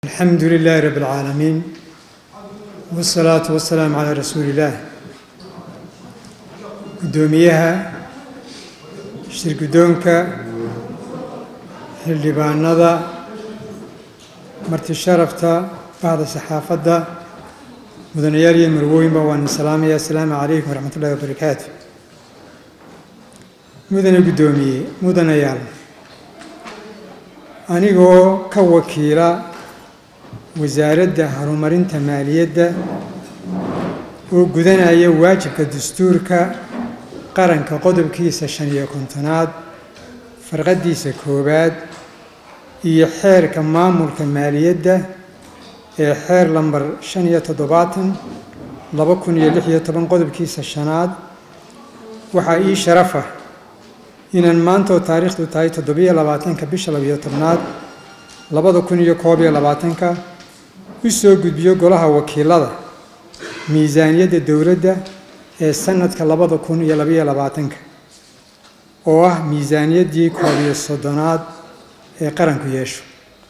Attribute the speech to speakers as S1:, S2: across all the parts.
S1: الحمد لله رب العالمين والصلاة والسلام على رسول الله قدوميها shirgudoonka xildhibaanada marti sharafta bahda saxaafadda mudanayaal iyo marwooyinba waan salaamaya asalaamu calaykum waraxmat ullahi wabarakaatu mudane guddoomiye mudanayaal anigoo ka wakiila wasaaradda horumarinta maaliyadda oo gudanaya waajibka dastuurka qaranka qodobkiisa shan iyo kontonaad farqadiisa koowaad iyo xeerka maamulka maaliyadda ee xeer lambar shan iyo toddobaatan laba kun iyo lix iyo toban qodobkiisa shanaad waxaa ii sharafa inaan maantoo taariikhdu tahay toddobiyo labaatanka bisha labiyo tobnaad labada kun iyo koob iyo labaatanka u soo gudbiyo golaha wakiilada miisaaniyadda dowladda ee sanadka labada kun iyo labayo labaatanka oo ah miisaaniyaddii koob iyo soddonaad ee qaranku yeesho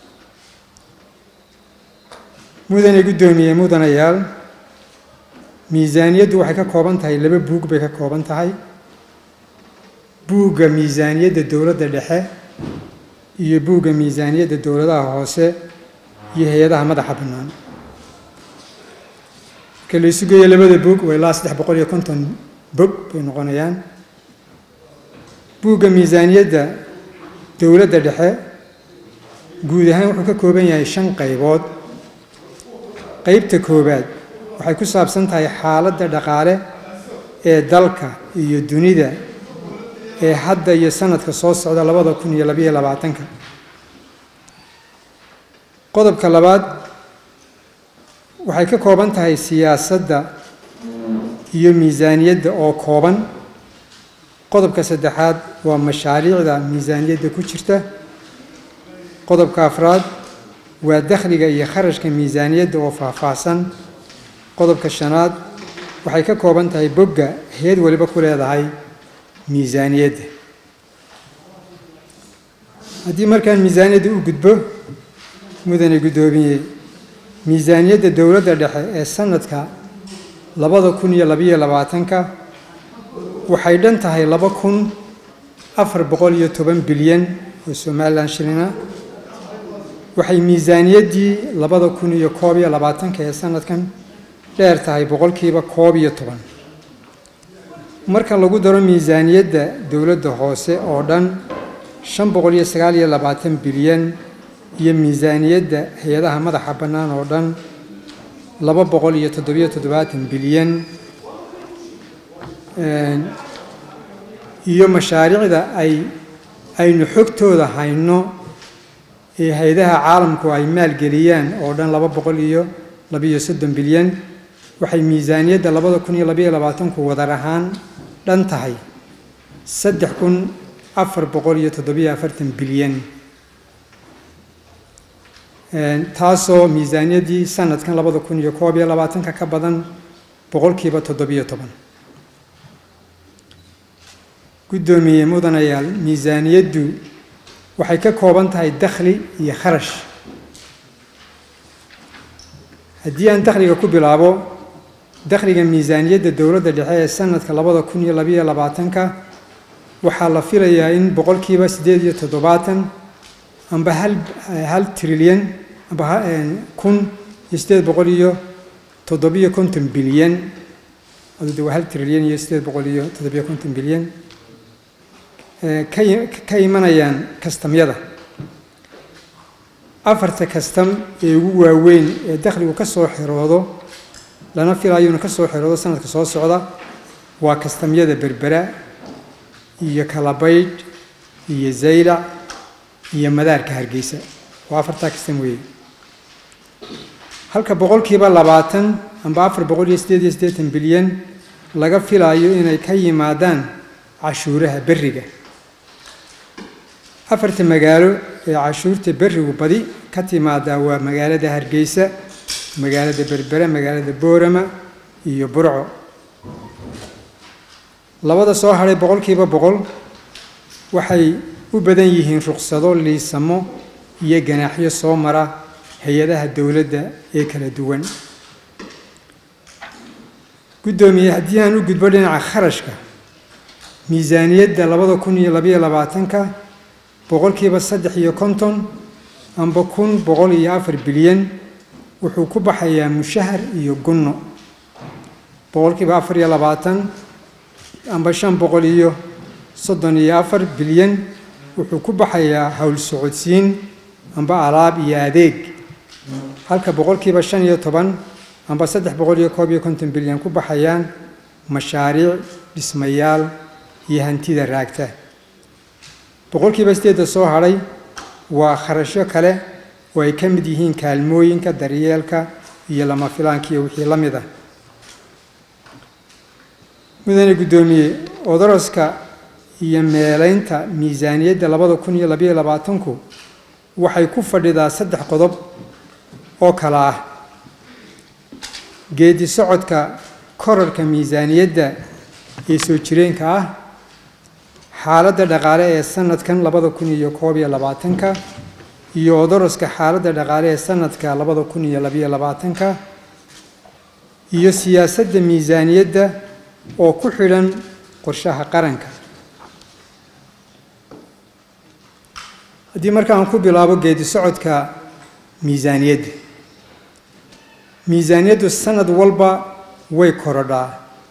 S1: mudane guddoomiye mudanayaal miisaaniyaddu waxay ka kooban tahay laba buug bay ka kooban tahay buugga miisaaniyadda dowladda dhexe iyo buugga miisaaniyadda dowladaha hoose iyo hay-adaha madaxa bannaan marka la isu geeyo labada buug waa ilaa saddex boqol iyo konton bog bay noqonayaan buugga miisaaniyadda dowladda dhexe guud ahaan wuxuu ka kooban yahay shan qaybood qeybta koowaad waxay ku saabsan tahay xaaladda dhaqaale ee dalka iyo dunida ee hadda iyo sanadka soo socda labada kun iyo labayo labaatanka qodobka labaad waxay ka kooban tahay siyaasadda iyo miisaaniyadda oo kooban qodobka saddexaad waa mashaariicda miisaaniyadda ku jirta qodobka afraad waa dakhliga iyo kharashka miisaaniyadda oo faahfaahsan qodobka shanaad waxay ka kooban tahay bogga heed waliba ku leedahay miisaaniyadda haddii markaan miisaaniyadda u gudbo mudane guddoomiye miisaaniyadda dowladda dhexe ee sanadka labada kun iyo labayo labaatanka waxay dhan tahay laba kun afar boqol iyo toban bilyan oo somalilan shilina waxay miisaaniyaddii labada kun iyo koob iyo labaatanka ee sanadkan dheer tahay boqolkiiba koob iyo toban marka lagu daro miisaaniyadda dowladda hoose oo dhan shan boqol iyo sagaal iyo labaatan bilyan iyo miisaaniyadda hay-adaha madaxa bannaan oo dhan laba boqol iyo toddobiyo toddobaatan bilyan iyo mashaariicda ay aynu xogtooda hayno ee hay-adaha caalamku ay maalgeliyaan oo dhan laba boqol iyo labiyo soddon bilyan waxay miisaaniyadda labada kun iyo labayo labaatanku wadar ahaan dhan tahay saddex kun afar boqol iyo toddobiyo afartan bilyan taasoo miisaaniyaddii sanadkan labada kun iyo koob iyo labaatanka ka badan boqolkiiba toddobiyo toban guddoomiye mudanayaal miisaaniyaddu waxay ka kooban tahay dakhli iyo kharash haddii aan dakhliga ku bilaabo dakhliga miisaaniyadda dowladda dhexe ee sanadka labada kun iyo labayo labaatanka waxaa la filayaa in boqolkiiba siddeed iyo toddobaatan amba hal hal trilyan amba kun iyo siddeed boqol iyo toddobiyo konton bilyan adude waa hal trilyan iyo siddeed boqol iyo toddobiyo konton bilyan ka imanayaan kastamyada afarta kastam ee ugu waaweyn ee dakhligu ka soo xiroodo lana filayo inuu ka soo xiroodo sanadka soo socda waa kastamyada berbera iyo kalabaydh iyo zaylac iyo madaarka hargeysa waa afartaa kastam weeye halka boqolkiiba labaatan amba afar boqol iyo siddeed iyo siddeetan bilyan laga filaayo inay ka yimaadaan cashuuraha berriga afarta magaalo ee cashuurta berrigu badi ka timaadaa waa magaalada hargeysa magaalada berbere magaalada boorama iyo burco labada soo hadhay boqolkiiba boqol waxay u badan yihiin ruqsado liisamo iyo ganaaxyo soo mara hay-adaha dowladda ee kala duwan guddoomiye haddii aan u gudbo dhinaca kharashka miisaaniyadda labada kun iyo labayo labaatanka boqolkiiba saddex iyo konton amba kun boqol iyo afar bilyan wuxuu ku baxayaa mushahar iyo gunno boqolkiiba afar iyo labaatan amba shan boqol iyo soddon iyo afar bilyan wuxuu ku baxayaa howl socodsiin amba alaab iyo adeeg halka boqolkiiba shan iyo toban amba saddex boqol iyo koob iyo konton bilyan ku baxayaan mashaariic dhismayaal iyo hantida raagta boqolkiiba sideedda soo hadhay waa kharashyo kale oo ay ka mid yihiin kaalmooyinka daryeelka iyo lama filaanka iyo wixii la mid ah mudane guddoomiye odoroska iyo meelaynta miisaaniyadda labada kun iyo labayo labaatanku waxay ku fadhidaa saddex qodob oo kale ah geedi socodka korarka miisaaniyadda ee soo jireenka ah xaaladda dhaqaale ee sanadkan labada kun iyo koob iyo labaatanka iyo odoroska xaaladda dhaqaale ee sanadka labada kun iyo labayo labaatanka iyo siyaasadda miisaaniyadda oo ku xidhan qorshaha qaranka haddii markaan ku bilaabo geedi socodka miisaaniyadda miisaaniyaddu sanad walba way korodhaa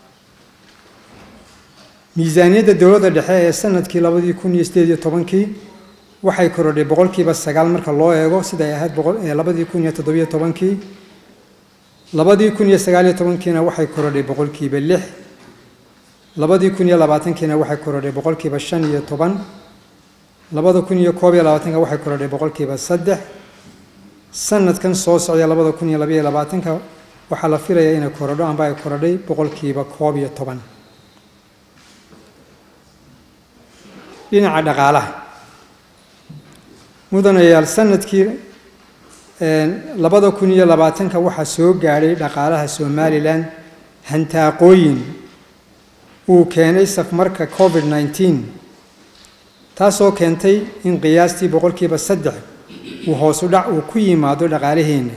S1: miisaaniyadda dowladda dhexe ee sanadkii labadii kun iyo sideed iyo tobankii waxay korodhay boqolkiiba sagaal marka loo eego siday ahayd labadii kun iyo toddobiyo tobankii labadii kun iyo sagaaliyo tobankiina waxay korodhay boqolkiiba lix labadii kun iyo labaatankiina waxay korodhay boqolkiiba shan iyo toban labada kun iyo koob iyo labaatanka waxay korodhay boqolkiiba saddex sanadkan soo socda labada kun iyo labayo labaatanka waxaa la filayaa inay korodho amba ay korodhay boqolkiiba koob iyo toban dhinaca dhaqaalaha mudanayaal sanadkii labada kun iyo labaatanka waxaa soo gaadhay dhaqaalaha somalilan hantaaqooyin uu keenay safmarka covid nneteen taasoo keentay in qiyaastii boqolkiiba saddex uu hoosu dhac uu ku yimaado dhaqaalaheenna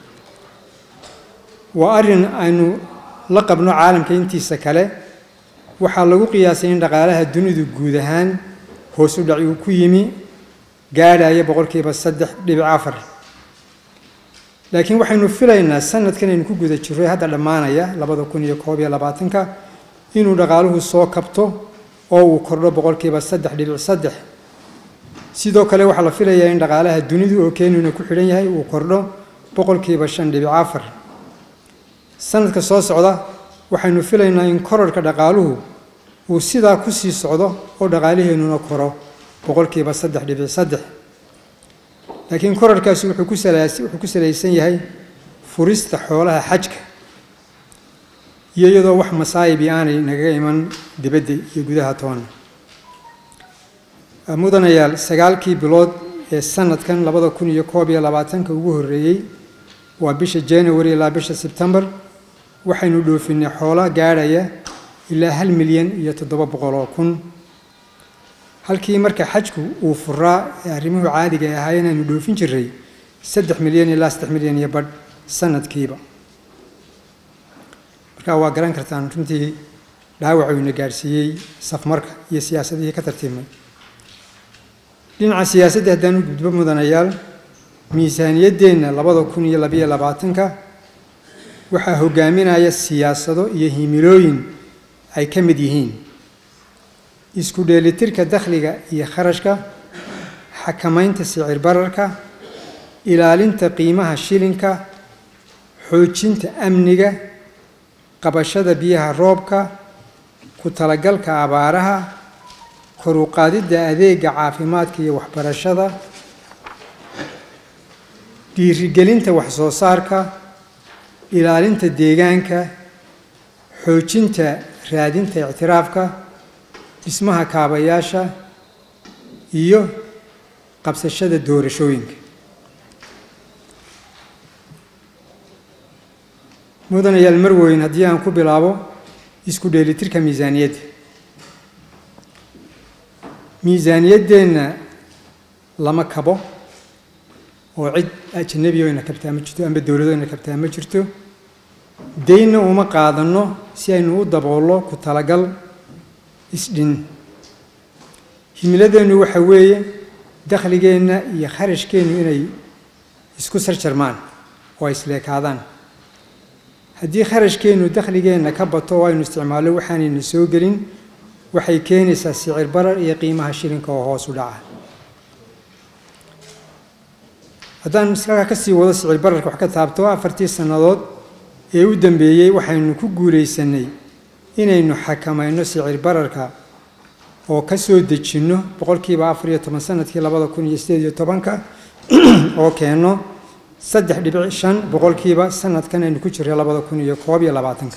S1: waa arrin aynu la qabno caalamka intiisa kale waxaa lagu qiyaasay in dhaqaalaha dunidu guud ahaan hoosu dhac uu ku yimi gaadhaya boqolkiiba saddex dhibic afar laakiin waxaynu filaynaa sanadkan aynu ku guda jirray hadda dhammaanaya labada kun iyo koob iyo labaatanka inuu dhaqaaluhu soo kabto oo uu kordho boqolkiiba saddex dhibic saddex sidoo kale waxaa la filayaa in dhaqaalaha dunidu oo keenuna ku xidhan yahay uu kordho boqolkiiba shan dhibic afar sanadka soo socda waxaynu filaynaa in korarhka dhaqaaluhu uu sidaa ku sii socdo oo dhaqaalaheennuna koro boqolkiiba saddex dhibic saddex laakiin korarkaasi wuxuu ku wuxuu ku salaysan yahay furista xoolaha xajka iyo iyadoo wax masaayibi aanay nagaga iman dibadda iyo gudaha toona mudanayaal sagaalkii bilood ee sanadkan labada kun iyo koob iyo labaatanka ugu horreeyey waa bisha january ilaa bisha sebtembar waxaynu dhoofinay xoolo gaadhaya ilaa hal milyan iyo toddoba boqol oo kun halkii marka xajku uu furaa ee arrimuhu caadiga ay ahaayeen aynu dhoofin jiray saddex milyan ilaa saddex milyan iyo badh sanadkiiba markaa waa garan kartaan runtii dhaawac ina gaadhsiiyey safmarka iyo siyaasadihii ka tartiibmay dhinaca siyaasadda haddaan u gudbo mudanayaal miisaaniyaddeenna labada kun iyo labayo labaatanka waxaa hogaaminaya siyaasado iyo himilooyin ay ka mid yihiin isku dheelitirka dakhliga iyo kharashka xakamaynta sicir bararka ilaalinta qiimaha shilinka xoojinta amniga qabashada biyaha roobka ku talagalka abaaraha kor u qaadidda adeega caafimaadka iyo waxbarashada dhiirigelinta wax-soo saarka ilaalinta deegaanka xoojinta raadinta ictiraafka dhismaha kaabayaasha iyo qabsashada doorashooyinka mudanayaal marweyn haddii aan ku bilaabo isku dheelitirka miisaaniyadda miisaaniyaddeenna lama kabo oo cid ajanabi oyna kabtaa ma jirto amba dowladoyna kabtaa ma jirto daynna uma qaadanno si aynu u daboollo ku talagal isdhin himiladeennu waxa weeye dakhligeenna iyo kharashkeennu inay isku sarjarmaan oo ay isleekaadaan haddii kharashkeennu dakhligeenna ka bato oo aynu isticmaallo waxaanayna soo gelin waxay keenaysaa sicir barar iyo qiimaha shilinka oo hoos u dhaca haddaan iskaga ka sii wado sicir bararka wax ka taabto afartii sannadood ee u dambeeyey waxaynu ku guulaysanay inaynu xakamayno sicir bararka oo ka soo dejinno boqolkiiba afar iyo toban sanadkii labada kun iyo sideed iyo tobanka oo keenno saddex dhibic shan boqolkiiba sanadkan aynu ku jirray labada kun iyo koob iyo labaatanka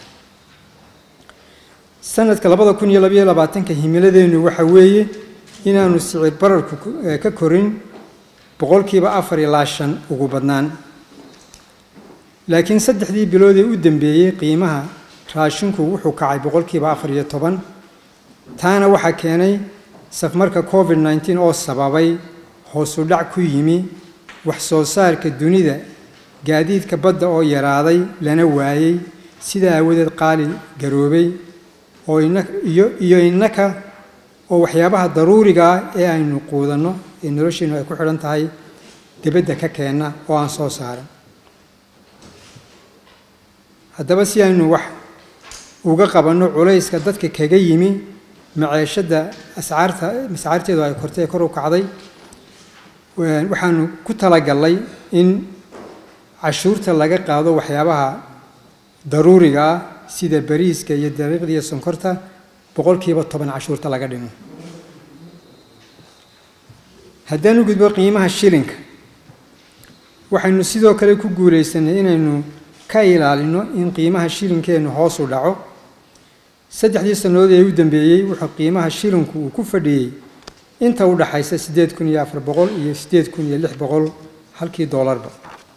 S1: sanadka labada kun iyo labayo labaatanka himiladeennu waxa weeye inaanu sicir bararku ka korin boqolkiiba afar ilaa shan ugu badnaan laakiin saddexdii bilood ee u dambeeyey qiimaha raashinku wuxuu kacay boqolkiiba afar iyo toban taana waxaa keenay safmarka covid nneteen oo sababay hoosu dhac ku yimi wax soo saarka dunida gaadiidka badda oo yaraaday lana waayey sidaa aawadeed qaali garoobay oo iyo iyo innaka oo waxyaabaha daruuriga ah ee aynu quudanno ee nolosheennu ay ku xidhan tahay dibadda ka keenna oo aan soo saaran haddaba si aynu wax uga qabanno culayska dadka kaga yimi maceeshadda ascaarta ascaarteedu ay kortay kor u kacday waxaanu ku talagallay in cashuurta laga qaado waxyaabaha daruuriga ah sida bariiska iyo daqiiqda iyo sonkorta boqolkiiba toban cashuurta laga dhimo haddaan u gudbo qiimaha shilinka waxaynu sidoo kale ku guulaysanay inaynu ka ilaalino in qiimaha shilinkeennu hoos u dhaco saddexdii sannadood ee u dambeeyey wuxuu qiimaha shilinku uu ku fadhiyey inta u dhaxaysa siddeed kun iyo afar boqol iyo siddeed kun iyo lix boqol halkii doolarba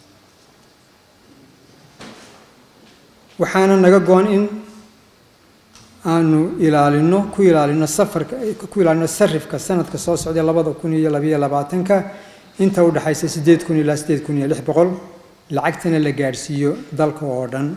S1: waxaana naga go-an in aanu ilaalino ku ilaalino safarka ku ilaalino sarifka sanadka soo socday labada kun iyo labayo labaatanka inta u dhaxaysa siddeed kun ilaa siddeed kun iyo lix boqol lacagtana la gaadhsiiyo dalka oo dhan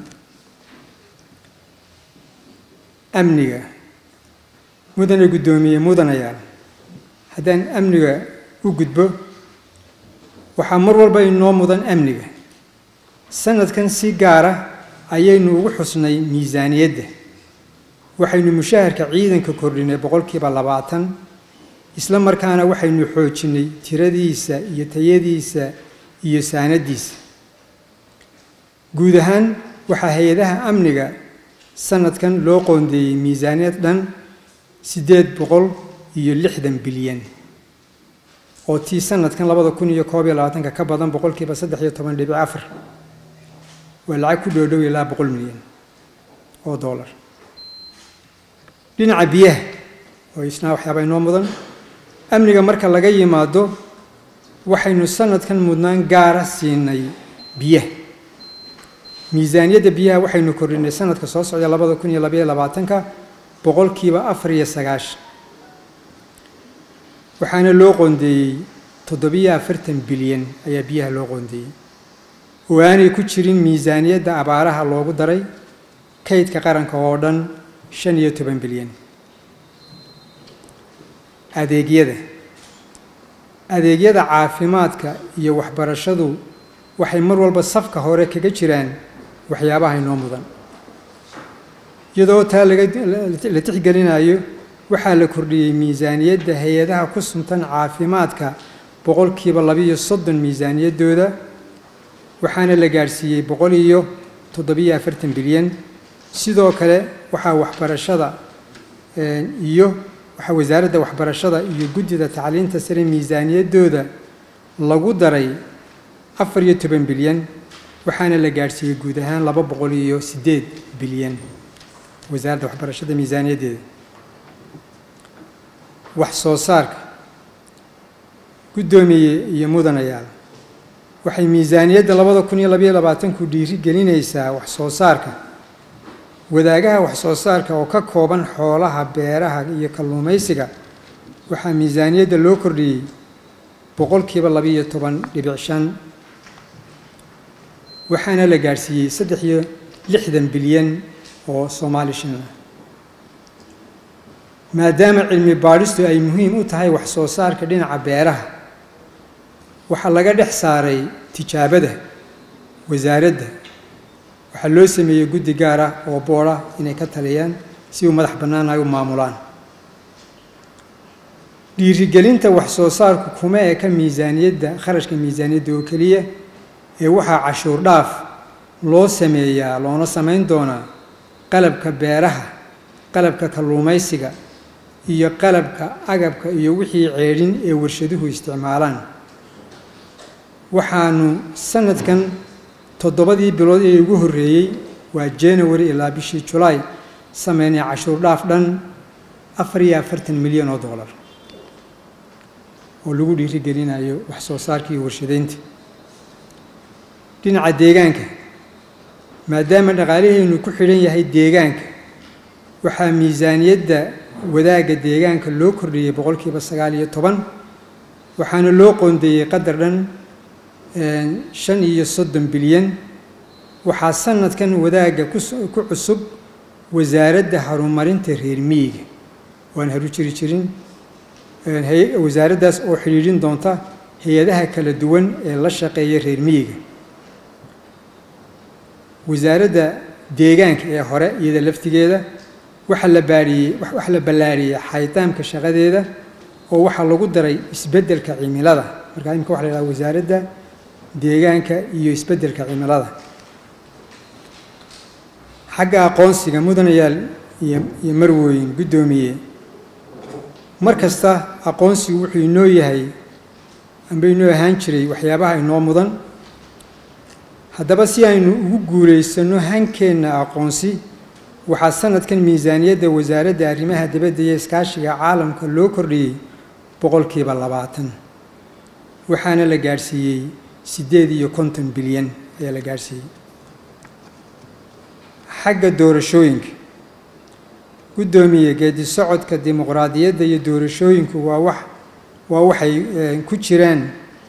S1: amniga mudane guddoomiye mudanayaal haddaan amniga u gudbo waxaa mar walba inoo mudan amniga sanadkan si gaara ayaynu ugu xusnay miisaaniyadda waxaynu mushaharka ciidanka kordhinay boqolkiiba labaatan isla markaana waxaynu xoojinay tiradiisa iyo tayadiisa iyo saanadiisa guud ahaan waxaa hay-adaha amniga sanadkan loo qoondeeyey miisaaniyad dhan siddeed boqol iyo lixdan bilyan oo tii sanadkan labada kun iyo koob iyo labaatanka ka badan boqolkiiba saddex iyo toban dhibic afar waa lacag ku dhoodhow ilaa boqol milyan oo dollar dhinaca biyaha oo isnaa waxyaaba inoo mudan amniga marka laga yimaado waxaynu sanadkan mudnaan gaara siinay biyaha miisaaniyadda biyaha waxaynu kordhinay sanadka soo socda labada kun iyo labaiyo labaatanka boqolkiiba afar iyo sagaashan waxaana loo qoondeeyey toddobiyo afartan bilyan ayaa biyaha loo qoondeeyey oo aanay ku jirin miisaaniyadda abaaraha loogu daray kaydka qaranka oo dhan shan iyo toban bilyan adeegyada adeegyada caafimaadka iyo waxbarashadu waxay mar walba safka hore kaga jiraan waxyaabaha inoo mudan iyadoo taa laga la tixgelinayo waxaa la kordhiyey miisaaniyadda hay-adaha ku suntan caafimaadka boqolkiiba labiiyo soddon miisaaniyaddooda waxaana la gaadhsiiyey boqol iyo toddobiyo afartan bilyan sidoo kale waxaa waxbarashada iyo waxaa wasaaradda waxbarashada iyo guddida tacliinta sare miisaaniyaddooda lagu daray afar iyo toban bilyan waxaana la gaadhsiiyey guud ahaan laba boqol iyo siddeed bilyan wasaaradda waxbarashada miisaaniyaddeeda wax soo saarka guddoomiye iyo mudanayaal waxay miisaaniyadda labada kun iyo labayo labaatanku dhiiri gelinaysaa wax soo saarka wadaagaha wax soo saarka oo ka kooban xoolaha beeraha iyo kalluumaysiga waxaa miisaaniyadda loo kordhiyey boqolkiiba labiiyo toban dhibic shan waxaana la gaadhsiiyey saddex iyo lixdan bilyan oo soomaali shilin ah maadaama cilmi baadhistu ay muhiim u tahay wax soo saarka dhinaca beeraha waxaa laga dhex saaray tijaabada wasaaradda waxaa loo sameeyey guddi gaar ah oo boodha inay ka taliyaan si uu madax bannaan ay u maamulaan dhiirigelinta wax soo saarku kuma eka miisaaniyadda kharashka miisaaniyadda oo keliya ee waxaa cashuur dhaaf loo sameeyaa loona samayn doonaa qalabka beeraha qalabka kalluumaysiga iyo qalabka agabka iyo wixii ceedhin ee warshaduhu isticmaalaan waxaanu sanadkan toddobadii bilood ee ugu horreeyey waa january ilaa bishii julaay sameynay cashuur dhaaf dhan afar iyo afartan milyan oo dollar oo lagu dhiirigelinayo wax soo saarka iyo warshadaynta dhinaca deegaanka maadaama dhaqaalahaynu ku xidhan yahay deegaanka waxaa miisaaniyadda wadaagga deegaanka loo kordhiyey boqolkiiba sagaal iyo toban waxaana loo qoondeeyey qadar dhan shan iyo soddon bilyan waxaa sanadkan wadaagga ku cusub wasaaradda horumarinta reer miyiga waan haru jiri jirin wasaaraddaas oo xidhiidhin doonta hay-adaha kala duwan ee la shaqeeya reer miyiga wasaaradda deegaanka ee hore iyada laftigeeda waxaa la baariyey waxaa la ballaariyey xaydaamka shaqadeeda oo waxaa lagu daray isbeddelka cimilada markaa imika waxa la yidhaha wasaaradda deegaanka iyo isbeddelka cimilada xagga aqoonsiga mudanayaal iyo iyo marwooyin guddoomiye mar kasta aqoonsigu wuxuu inoo yahay amba inoo ahaan jiray waxyaabaha inoo mudan haddaba si aynu ugu guulaysanno hankeenna aqoonsi waxaa sanadkan miisaaniyadda wasaaradda arrimaha dibadda iyo iskaashiga caalamka loo kordhiyey boqolkiiba labaatan waxaana la gaadhsiiyey siddeed iyo konton bilyan ayaa la gaadhsiiyey xagga doorashooyinka guddoomiye geedi socodka dimuqraadiyadda iyo doorashooyinku waa wax waa waxay ku jiraan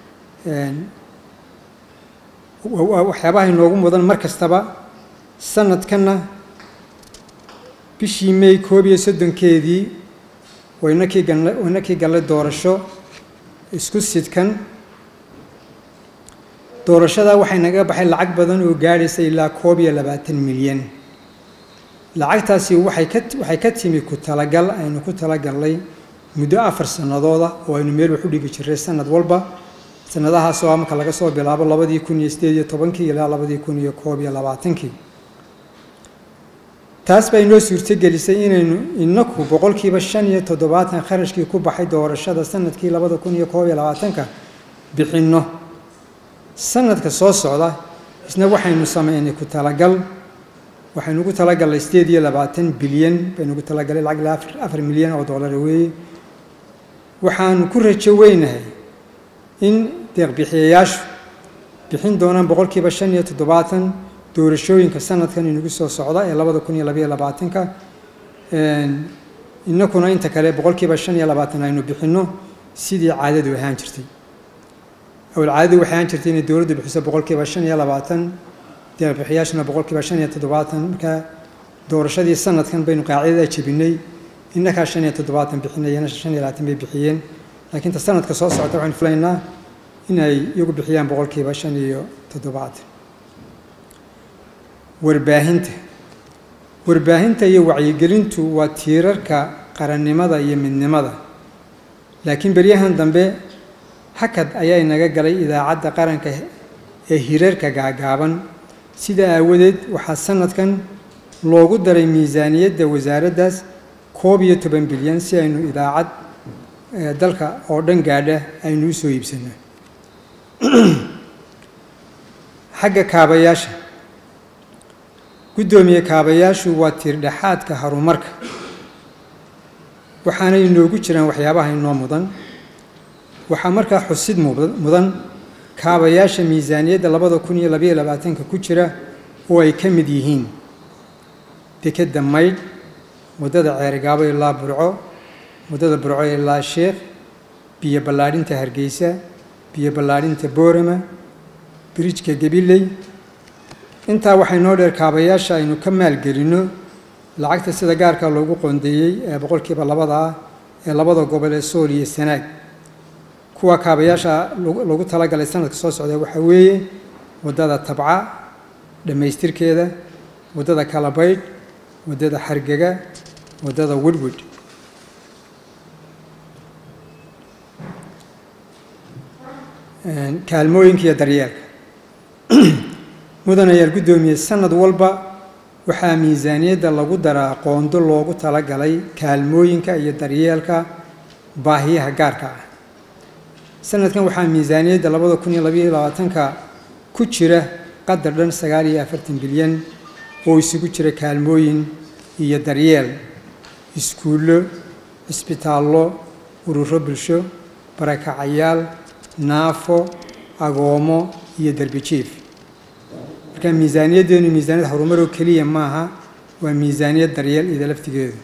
S1: waxyaabaha inoogu mudan mar kastaba sanadkanna bishii may koob iyo soddonkeedii waynakii gal waynakii gallay doorasho isku sidkan doorashadaa waxay naga baxay lacag badan oo gaadhaysa ilaa koob iyo labaatan milyan lacagtaasi waxay ka waxay ka timi ku talagal aynu ku talagallay muddo afar sannadooda oo aynu meel wax u dhigi jiray sanad walba sanadahaas oo marka laga soo bilaabo labadii kun iyo sideed iyo tobankii ilaa labadii kun iyo koob iyo labaatankii taas baa inoo suurtogelisay inaynu inaku boqolkiiba shan iyo toddobaatan kharashkii ku baxay doorashada sanadkii labada kun iyo koob iyo labaatanka bixinno sanadka soo socda isna waxaynu sameynay ku talagal waxaynu ugu talagalnay sideed iyo labaatan bilyan baynu ugu talagalay lacag ilaa afar milyan oo dollar weeye waxaanu ku rajo weynahay in deeqbixiyayaashu bixin doonaan boqolkiiba shan iyo toddobaatan doorashooyinka sanadkan inagu soo socda ee labada kun iyo labayo labaatanka inakuna inta kale boqolkiiba shan iyo labaatan aynu bixinno sidii caadadu ahaan jirtay awal caadadu waxay ahaan jirtay inay dowladdu bixiso boqolkiiba shan iyo labaatan deeqbixiyaashuna boqolkiiba shan iyo toddobaatan markaa doorashadii sanadkan baynu qaacidada jebinay innakaa shan iyo toddobaatan bixinayana shan iyo labaatan bay bixiyeen laakiin ta sanadka soo socota waxaynu filaynaa in ay iyagu bixiyaan boqolkiiba shan iyo toddobaatan warbaahinta warbaahinta iyo wacyigelintu waa tiirarka qarannimada iyo midnimada laakiin beryahan dambe hakad ayaa inaga galay idaacadda qaranka ee hirarka gaagaaban sidaa aawadeed waxaa sanadkan loogu daray miisaaniyadda wasaaraddaas koob iyo toban bilyan si aynu idaacad dalka oo dhan gaadha aynu u soo iibsano xagga kaabayaasha guddoomiye kaabayaashu waa tiirdhexaadka horumarka waxaana inoogu jiraan waxyaabaha inoo mudan waxaa markaa xusid mudan kaabayaasha miisaaniyadda labada kun iyo labayo labaatanka ku jira oo ay ka mid yihiin dekedda maydh waddada ceerigaabo ilaa burco waddada burco ilaa sheekh biyo ballaadhinta hargeysa biyo ballaadhinta boorama birijka gabiley intaa waxay noo dheer kaabayaasha aynu ka maalgelinno lacagta sida gaarka loogu qoondeeyey ee boqolkiiba labada ah ee labada gobol ee sool iyo sanaag kuwa kaabayaasha lagu talagalay sanadka soo socda waxaa weeye waddada tabca dhammaystirkeeda waddada kalabaydh waddada xargega waddada wedwed kaalmooyinka iyo daryeelka mudanayaal guddoomiye sanad walba waxaa miisaaniyadda lagu daraa qoondo loogu talagalay kaalmooyinka iyo daryeelka baahiyaha gaarka ah sanadkan waxaa miisaaniyadda labada kun iyo labayo labaatanka ku jira qadar dhan sagaal iyo afartan bilyan oo isugu jira kaalmooyin iyo daryeel iskuullo cisbitaallo ururo bulsho barakacayaal naafo agoomo iyo derbijiif marka miisaaniyaddeenu miisaaniyad horumaroo keliya maaha waa miisaaniyad daryeel ida laftigeedu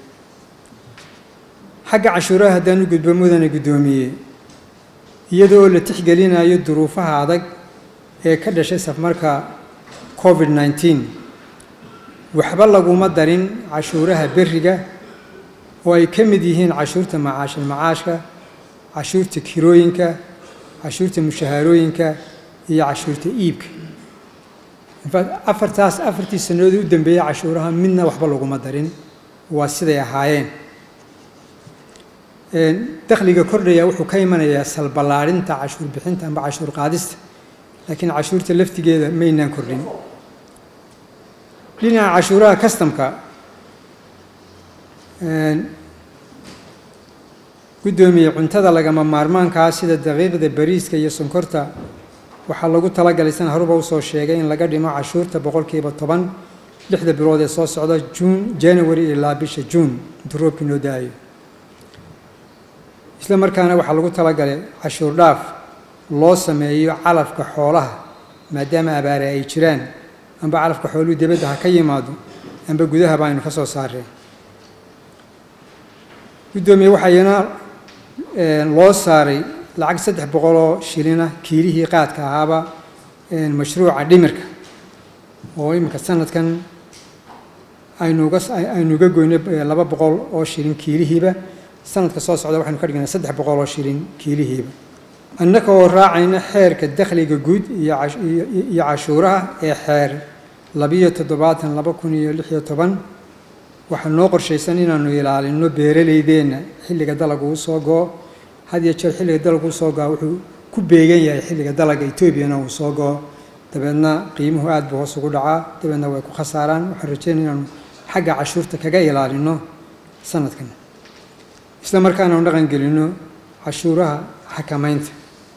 S1: xagga cashuuraha haddaan u gudbo mudane guddoomiye iyada oo la tixgelinayo duruufaha adag ee ka dhashay safmarka covid nneteen waxba laguma darin cashuuraha berriga oo ay ka mid yihiin cashuurta macaashil macaashka cashuurta kirooyinka cashuurta mushahaarooyinka iyo cashuurta iibka infact afartaas afartii sannadoodii u dambeeyey cashuuraha midna waxba laguma darin waa siday ahaayeen dakhliga kordhaya wuxuu ka imanayaa salballaadhinta cashuur bixinta amba cashuur qaadista laakiin cashuurta laftigeeda maynaan kordhin dhinaca cashuuraha kastamka guddoomiye cuntada lagama maarmaankaa sida daqiiqda bariiska iyo sonkorta waxaa lagu talagalay san haruba usoo sheegay in laga dhimo cashuurta boqolkiiba toban lixda bilood ee soo socda juun january ilaa bisha juun intuu roobkii noo da-ayo isla markaana waxaa lagu talagalay cashuur dhaaf loo sameeyo calafka xoolaha maadaama abaare ay jiraan amba calafka xooluhu dibadda ha ka yimaado amba gudahaba aynu ka soo saareen guddoomiye waxayna loo saaray lacag saddex boqoloo shilina kiilihii qaadka ahaaba mashruuca dhimirka oo iminka sanadkan aynuga aynuga goyno laba boqol oo shilin kiilihiiba sanadka soo socda waxaynu ka dhignaa saddex boqol oo shilin kiilihiiba annaka oo raacayna xeerka dakhliga guud iyo cashuuraha ee xeer labiyo toddobaatan laba kun iyo lixiyo toban waxaa noo qorshaysan inaanu ilaalino beeraleydeenna xilliga dalaga uu soo go-o had iyo jeer xilliga dalaga uu soo go-a wuxuu ku beegan yahay xilliga dalaga etoobiyana uu soo go-o dabeedna qiimuhu aada buu hoos ugu dhacaa dabeedna way ku khasaaraan waxaan rajeynaya inaanu xagga cashuurta kaga ilaalino sanadkan isla markaana anu dhaqan gelino cashuuraha xakamaynta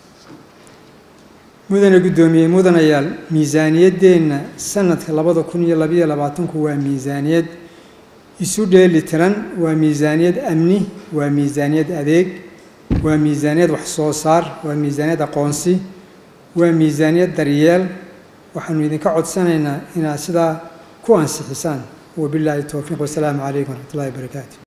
S1: mudane guddoomiye mudanayaal miisaaniyaddeenna sanadka labada kun iyo labayo labaatanku waa miisaaniyad isu dheeli tiran waa miisaaniyad amni waa miisaaniyad adeeg waa miisaaniyad wax soo saar waa miisaaniyad aqoonsi waa miisaaniyad daryeel waxaanu idinka codsanaynaa inaad sidaa ku ansixisaan wabilaahi towfiiq wasalaamu calaykum waraxmat ullahi wabarakaatu